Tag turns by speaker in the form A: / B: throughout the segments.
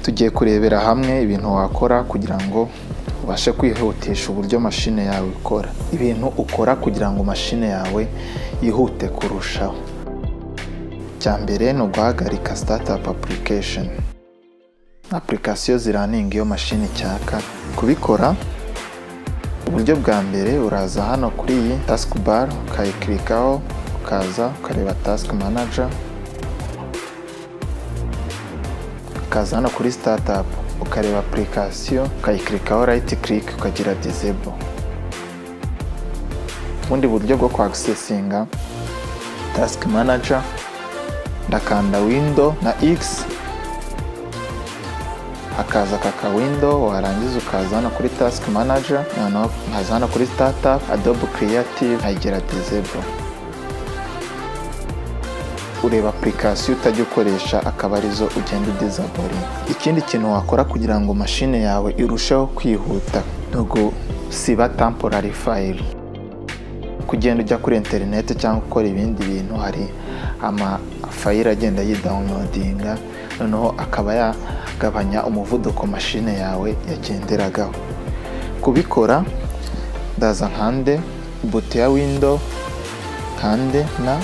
A: tugiye kurebera hamwe ibintu wakora kugira ngo ubashe kwihutisha uburyo mashine yawe ikora ibintu ukora kugira ngo mashine yawe yihute kurushaho icya mbere ni uguhagarika sitatapu apurikesheni apurikasiyo ziraninga iyo mashini icyaka kubikora uburyo bwa mbere uraza hano kuri iyi tasike bare ukayikirikaho ukaza ukareba tasike manaja ukaza hano kuri sitatapu ukareba apurikasiyo ukayikirikaho rayiti kirike ukagira dizebo ubundi buryo bwo kwagisesinga tasike manaja ndakanda windo na x hakaza kaka windo warangiza ukaza hano kuri tasike manaja noneho nkaza hano kuri sitatapu adobe kiriyative nkagira dizebo ureba apurikasiyo utajya ukoresha akaba arizo ugenda udizaboringa ikindi kintu wakora kugira ngo mashine yawe irusheho kwihuta ni ugusiba tamporari fayiri kugenda ujya kuri interineti cyangwa ukora ibindi bintu hari amafayiri agenda yidawunodinga noneho akaba yagabanya umuvuduko mashine yawe yagenderagaho kubikora ndaza nkande buto ya windo nkande na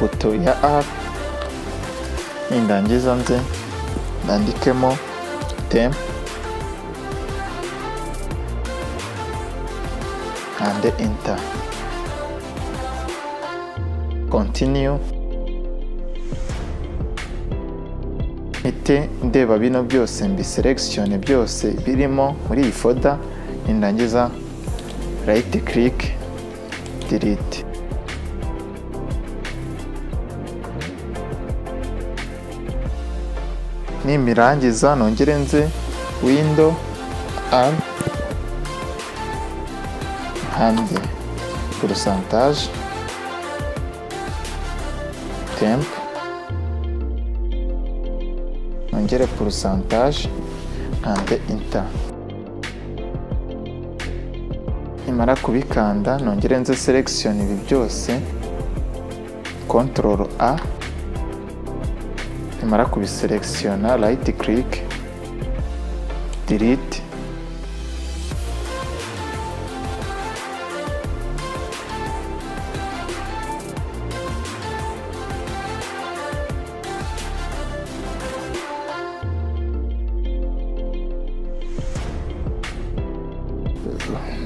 A: buto ya R nindangiza nze ndandikemo tem kande enter continue mpite ndeba bino byose mbiseregisione byose birimo muri iyi foda nindangiza rayiti kirike diriti nimirangiza nongere nze windo r hanze porosantaje temp nongere porosantaje hanze inta nimara kubikanda nongere nze selekisiyoni ibi byose kontororo a nimara kubiselekisiyona rayiti kirike diriti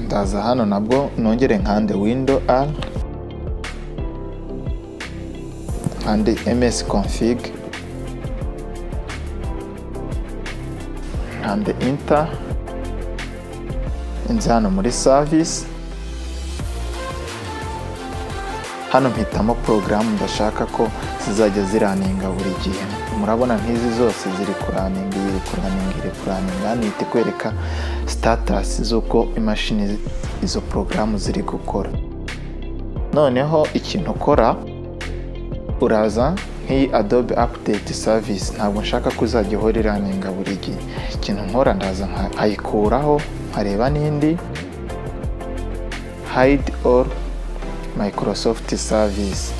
A: ndaza hano nabwo nongere nkande windo r nkande ms config and inter inze hano muri service hano mpitamo porogaramu ndashaka ko zizajya ziraninga buri gihe murabona nk'izi zose ziri kuraninga iri kuraninga iri kuraninga hano ihita ikwereka sitatasi z'uko imashini izo porogaramu ziri gukora noneho ikintu ukora uraza nk'iyi adobe apudeti savisi ntabwo nshaka ko uzajya ihora iraninga buri gihe ikintu nkora ndaza nkayikuraho nkareba n'indi hayidi oru mayikorosofti savisi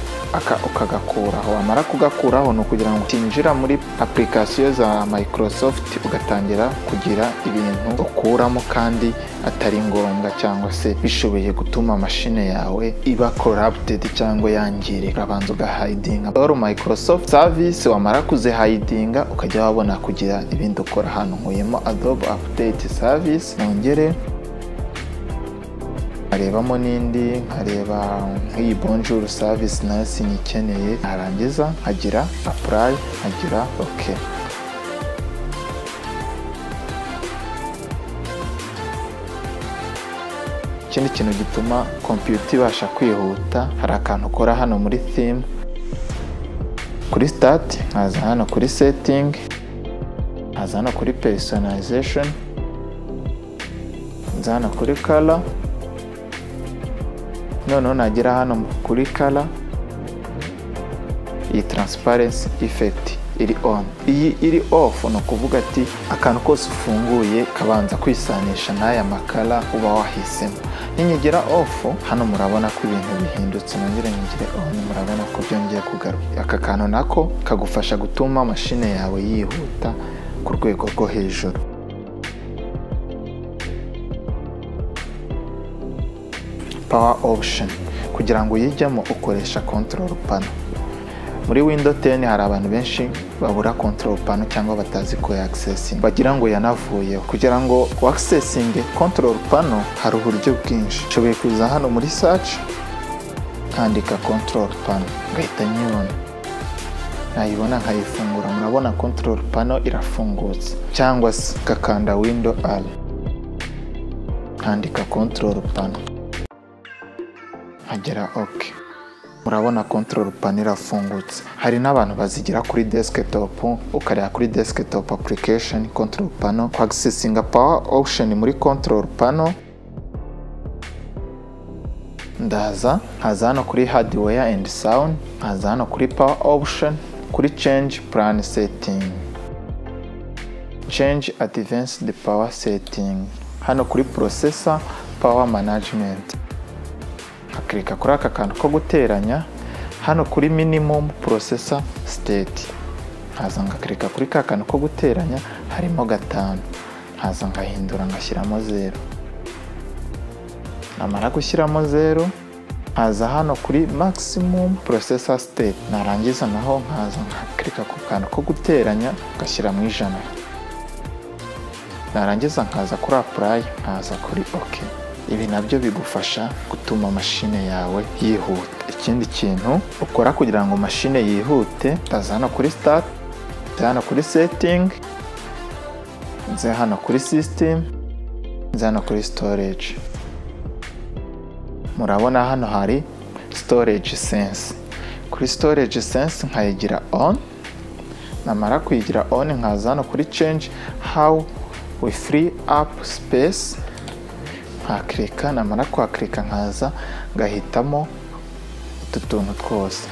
A: ukagakuraho wamara kugakuraho ni ukugira ngo utinjira muri apurikasiyo za mayikorosofti ugatangira kugira ibintu ukuramo kandi atari ngombwa cyangwa se bishoboye gutuma mashine yawe iba korabutedi cyangwa yangirika urabanza ugahayidinga oru mayikorosofti savisi wamara kuzihayidinga ukajya wabona kugira ibindi ukora hano nkuyemo adobe apudeti savisi nongere nkarebamo n'indi nkareba nk'iyi bonjuru savisi nayo sinyikeneye narangiza nkagira apurayi nkagira oke ikindi kintu gituma kompiyuta ibasha kwihuta hari akantu ukora hano muri thimu kuri sitati nkaza hano kuri setingi nkaza hano kuri perisonayizesheni nza hano kuri kara noneho nagera hano kuri kara iyi taransiparensi ifekiti iri on iyi iri ofu ni ukuvuga ati akantu kose ufunguye kabanza kwisanisha n'aya makara uba wahisemo ninyegera ofu hano murabona ko ibintu bihindutse nongere nyegere on murabona ko byongeye kugaruka aka kantu nako kagufasha gutuma mashine yawe yihuta ku rwego rwo hejuru power option kugira ngo uyijyemo ukoresha control pano muri windows 10 hari abantu benshi babura control pano cyangwa batazi ko yaccessing bagira ngo yanavuyeho kugira ngo accessing control pano hari uburyo bwinshi nshobora kuza hano muri search nkandika control pano ngahita nyibona nayibona nkayifungura murabona control pano irafungutse cyangwa se ngakanda window r nkandika control pano nkagera ok murabona control pano irafungutse hari n'abantu bazigira kuri desktop ukareba kuri desktop application control pano kwagisesinga power option muri control pano ndaza nkaza hano kuri hardware and sound nkaza hano kuri power option kuri change plan setting change advanced power setting hano kuri processor power management nkakirika kuri aka kantu ko guteranya hano kuri minimum processor state nkaza ngakirika kuri ka kantu ko guteranya harimo gatanu nkaza ngahindura ngashyiramo zero namara gushyiramo zero nkaza hano kuri maximum processor state narangiza naho nkaza nkakirika ku kantu ko guteranya ngashyira mu ijana narangiza nkaza kuri apply nkaza kuri ok ibi nabyo bigufasha gutuma mashine yawe yihuta ikindi kintu ukora kugira ngo mashine yihute utaza hano kuri start nze hano kuri setting nze hano kuri system nze hano kuri storage murabona hano hari storage sense kuri storage sense nkayigira on namara kuyigira on nkaza hano kuri change how we free up space nkakirika namara kwakirika nkaza ngahitamo utu tuntu twose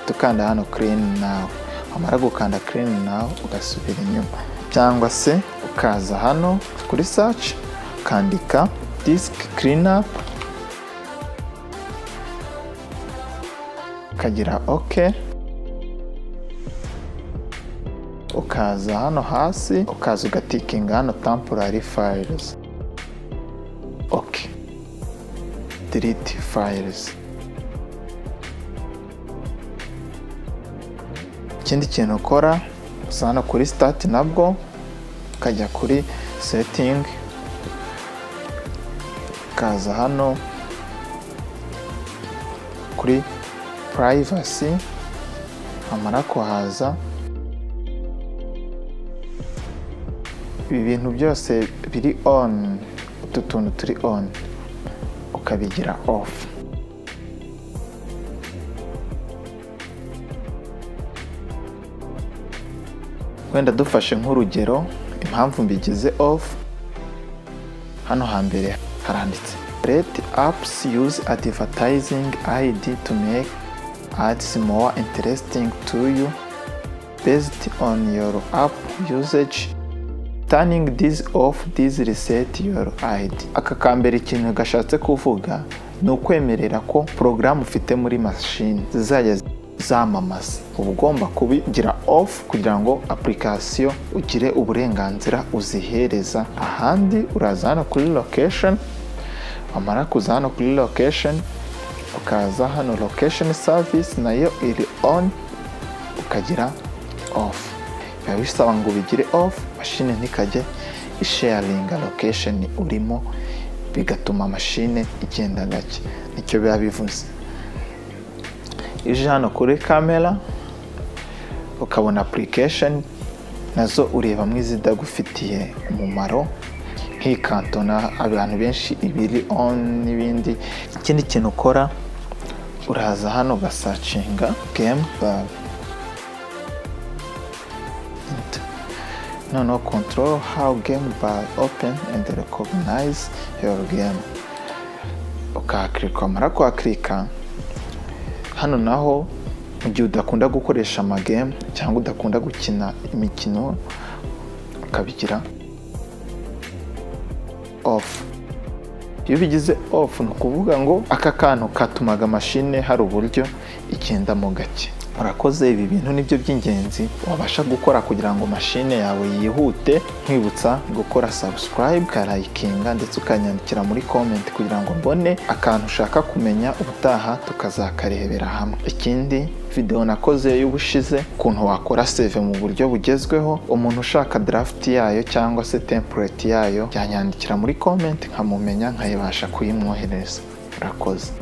A: tukanda hano kirini nawe wamara gukanda kirini nawe ugasubira inyuma cyangwa se ukaza hano kuri saci ukandika disiki kirini apu ukagira oke ukaza hano hasi ukaza ugatikinga hano tampurari fayiruzi ok delete files ikindi kintu ukora usa hano kuri start nabwo ukajya kuri setting ukaza hano kuri privacy amara kuhaza ibi bintu byose biri on utu tuntu turi on ukabigira off wenda dufashe nk'urugero impamvu mbigize off hano hambere haranditse let apps use advertising id to make ads more interesting to you based on your app usage turning this off this reset your id aka kambere ikintu gashatse kuvuga ni ukwemerera ko porogaramu ufite muri mashini zizajya zamamaza uba ugomba kubigira off kugira ngo apurikasiyo ugire uburenganzira uzihereza ahandi uraza hano kuri location wamara kuza hano kuri location ukaza hano location service nayo iri on ukagira off biba bisaba ngo ubigire off mashine ntikajye isharinga location urimo bigatuma mashine igenda gake nicyo biba bivuze ije hano kuri kamera ukabona application nazo urebamo izidagufitiye umumaro nk'iyi kantona abantu benshi ibiri on n'ibindi ikindi kintu ukora uraza hano ugasacinga game bawe noneho control how game bar open and recognize your game ukahakirika wamara kuhakirika hano naho mu gihe udakunda gukoresha amagame cyangwa udakunda gukina imikino ukabigira off iyo bigize off ni ukuvuga ngo aka kantu katumaga mashine hari uburyo igendamo gake murakoze ibi bintu nibyo by'ingenzi wabasha gukora kugira ngo mashine yawe yihute nkwibutsa gukora subscribe ukarayikinga ndetse ukanyandikira muri comment kugira ngo mbone akantu ushaka kumenya ubutaha tukazakarebera hamwe ikindi video nakoze y'ubushize ukuntu wakora save mu buryo bugezweho umuntu ushaka draft yayo cyangwa se template yayo yanyandikira muri comment nkamumenya nkayibasha kuyimwohereza murakoze